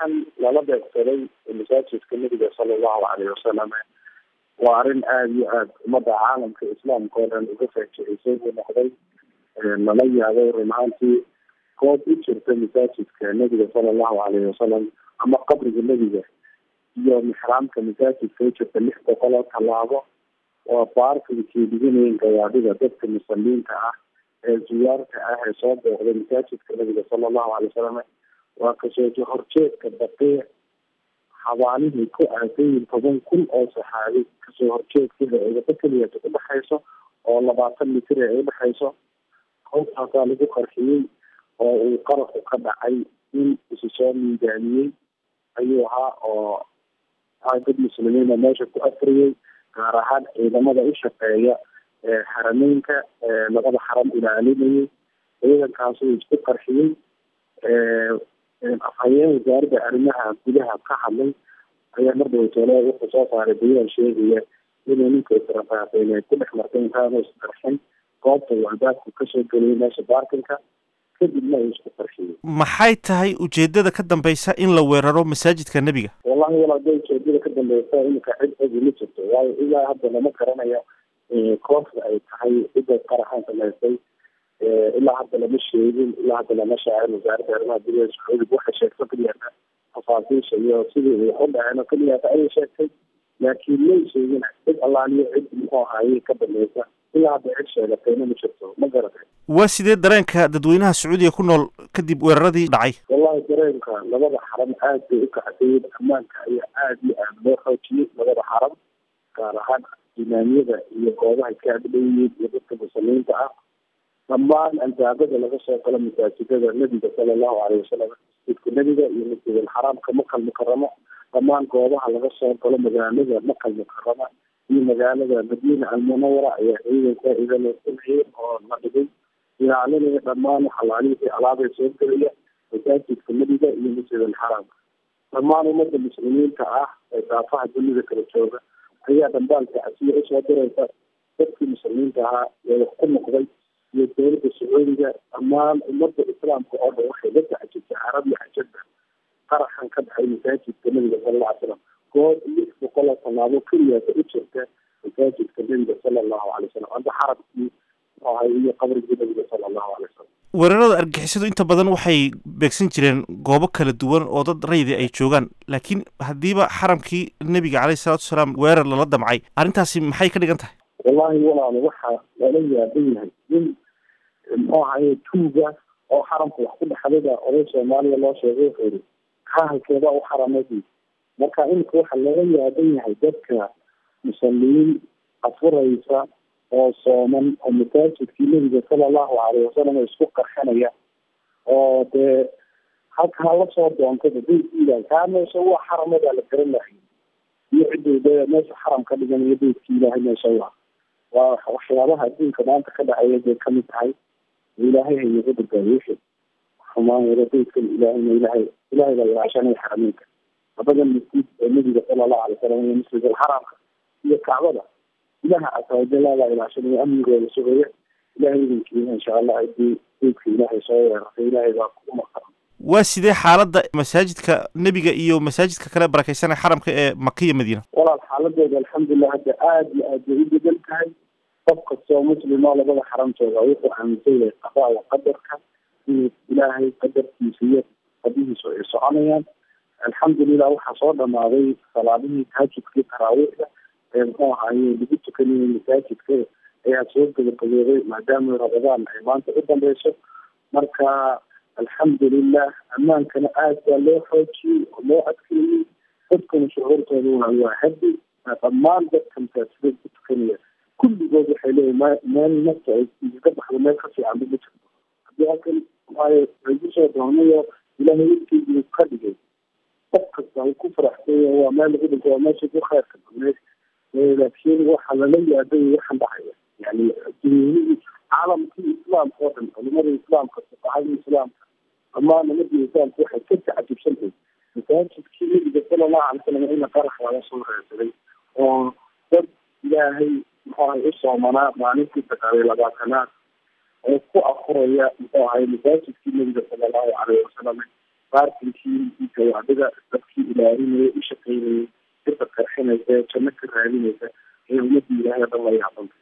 qaraxan lala beegsaday masaajidka nebiga sala allahu caleyhi wasalam waa arrin aada iyo aada ummadda caalamka islaamka oo dhan uga faajicisay buu noqday lala yaabay run ahaantii goob u jirta masaajidka nebiga sala allahu caleyhi wasalam ama qabriga nebiga iyo mixraamka masaajidka u jirta lix boqol oo tallaabo waa baarkinkii dhiganayeen gawaadhida dadka musaliinta ah ee zuyaarta ah ee soo booqday masaajidka nabiga sala allahu alay wasalam waa kasoo horjeedka baqiic xabaalihii ku aadayin toban kun oo saxaabi kasoo horjeedkeeda eedaba keliyata udhexayso oo labaatan mitir ee udhexayso howtaasaa lagu qarxiyey oo uu qaraxu ka dhacay in isu soo miidaamiyey ayuu ahaa oo dad muslimiina meesha ku afriyey gaar ahaan ciidamada u shaqeeya xarameynka labada xaram ilaalinayay ciidankaas uu isku qarxiyey afhayeen wasaaradda arrimaha gudaha ka hadlay ayaa mar dhawatole wuxuu soo saaray bayaan sheegaya inuu ninka israfaaqeen ay ku dhex martay intaanu isqarxin goobta uu albaabku kasoo geliyay meesha baarkinka kadibna uu isku qarxiyey maxay tahay ujeedada ka dambeysa in la weeraro masaajidka nebiga wallahi walaal da ujeedada ka dambeysa iminka cid ogi ma jirto waayo ilaa hadda lama garanayo kooxda ay tahay cidda qaraxan samaysay ilaa hadda lama sheegin ilaa hadda lama shaacin wasaaradda arrimaha gudaha sacuudiga waxay sheegto keliyata tafaasiisha iyo sidii ay u dhaceen oo keliyata ayay sheegtay laakiin may sheegin cid allaaliyo cid muxuu ahaayey ka dambeysa ilaa hadda cid sheegatayna ma jirto ma garatay waa sidee dareenka dadweynaha sacuudiga ku nool kadib weeraradii dhacay wallahi dareenka labada xaram aad bay u kacsayen ammaanka ayaa aada iyo aada loo xoojiyey labada xaram gaar ahaan imaamyada iyo goobaha ka agdhowyeen iyo dadka muslimiinta ah dhammaan albaabada laga soo galo masaajidada nebiga sala allahu caleyhi wasalam masjidka nebiga iyo masjid alxaraamka makal mukaramo dhammaan goobaha laga soo galo magaalada makal mukarama iyo magaalada madiina almunawara ayaa ciidanka ida loo sameeyey oo la dhigay ilaalinaya dhammaan xalaalihii alaabay soo gelaya masaajidka nebiga iyo masjid alxaraamka dhammaan ummadda muslimiinta ah ee daafaha dunida kala jooga ayaa dambaalka casiya usoo diraysa dadkii muslimiinta ahaa ee wax ku noqday iyo dowladda sacuudiga dhammaan ummadda islaamka oo dhan waxay la tacjibtay carab iyo cajabda qaraxan ka dhacay masaajidka nebiga sala alla alay slam goob lix boqol oo tallaabo keliyaasa u jirta masaajidka nebiga sala allahu alay wasalam amba xarabkii ahay iyo qabrigii nebiga sala allahu alay wasalam weerarada argixisadu inta badan waxay beegsan jireen goobo kala duwan oo dad raydi ay joogaan laakiin haddiiba xaramkii nebiga caleyhi salatu wasalaam weerar lala damcay arrintaasi maxay ka dhigan tahay wallahi walaalo waxaa lala yaaban yahay in muxuu ahaye tuuga oo xaramka wax ku dhexdada oday soomaaliya loo sheegay wuxuu yihi kahalkeeda u xaramadii marka iminka waxaa laga yaaban yahay dadka musaliyiin afuraysa oo sooman oo masaajidkii nebiga sala allahu caleyhi wasalam isku qarxinaya oo dee halkaa lasoo doontaba beydkiilahay kaa meesha waa xaramadaa la garan lahay iyo cidduu de meesha xaram ka dhigan iyo beydki ilaahay meesha waa waa waxyaabaha adduunka maanta ka dhacaya bay kamid tahay ilaahay haynaga badbaadiyo wixii xumaan wada beydkan ilaahayna ilaahay ilaahay baa ilaashanaya xarameynka labadan masjid ee nebiga sala allahu alay wasalam iyo masjid alxaraamka iyo kacbada ilaha casaawajala baa ilaashanaya amnigooda sugaya ilahay idinkiina insha allah hadii beydka ilaahay soo weerartay ilaahay baa ku maqan waa sidee xaaladda masaajidka nebiga iyo masaajidka kale barakeysanaya xaramka ee maka iyo madiina walaal xaaladooda alxamdulilah hadda aada iyo aad bay u bedan tahay qof kastoo muslimo labada xaram jooga wuxuu aaminsan yahay qadaa wa qadarka inuu ilaahay qadarkiisa iyo qadihiisu ay soconayaan alxamdulilah waxaa soo dhamaaday salaadihii tahajudkii taraawiixda ee muxuu ahaye lagu tukanayay masaajidka ayaa soo gabagabooday maadaama ramadaan ay maanta u dambeyso marka alxamdulilah ammaankana aad baa loo xoojiyey oo loo adkeeyey dadkana shucuurtooduna waa hadi dhammaan dadka masaajidada ku tukanaya kulligood waxay leeyihin m meel nafta ay iskaga baxdo meel ka fiican ma jirto haddii halkan waayo lagu soo doonayo ilaahay wilkeedii ka dhigay qof kasta uu ku faraxsanya waa meel lagu dhinto waa meesha ku khayrka badneed laakiin waxa lala yaabay waxaan dhacaya yani dunyihii caalamkii islaamka oo dhan culimadii islaamka fuqahadii islaamka dhammaan umadii islaamka waxay ka tacajibsantahay masaajidkii nebiga sala allahu alay salam ina qarax laga soo reesaday oo dad ilaahay muxuu ahay u soomanaa maalintii sagaaliyo labaatanaad oo ku afuraya muxuu ahay masaajidkii nebiga sala allahu caleyhi wasalam baarkinkii gawaadhida dadkii ilaalinaya u shaqeynayay dadka qarxinaysa janno ka raadinaysa ee ummadii ilaahay o dhan la yaabanta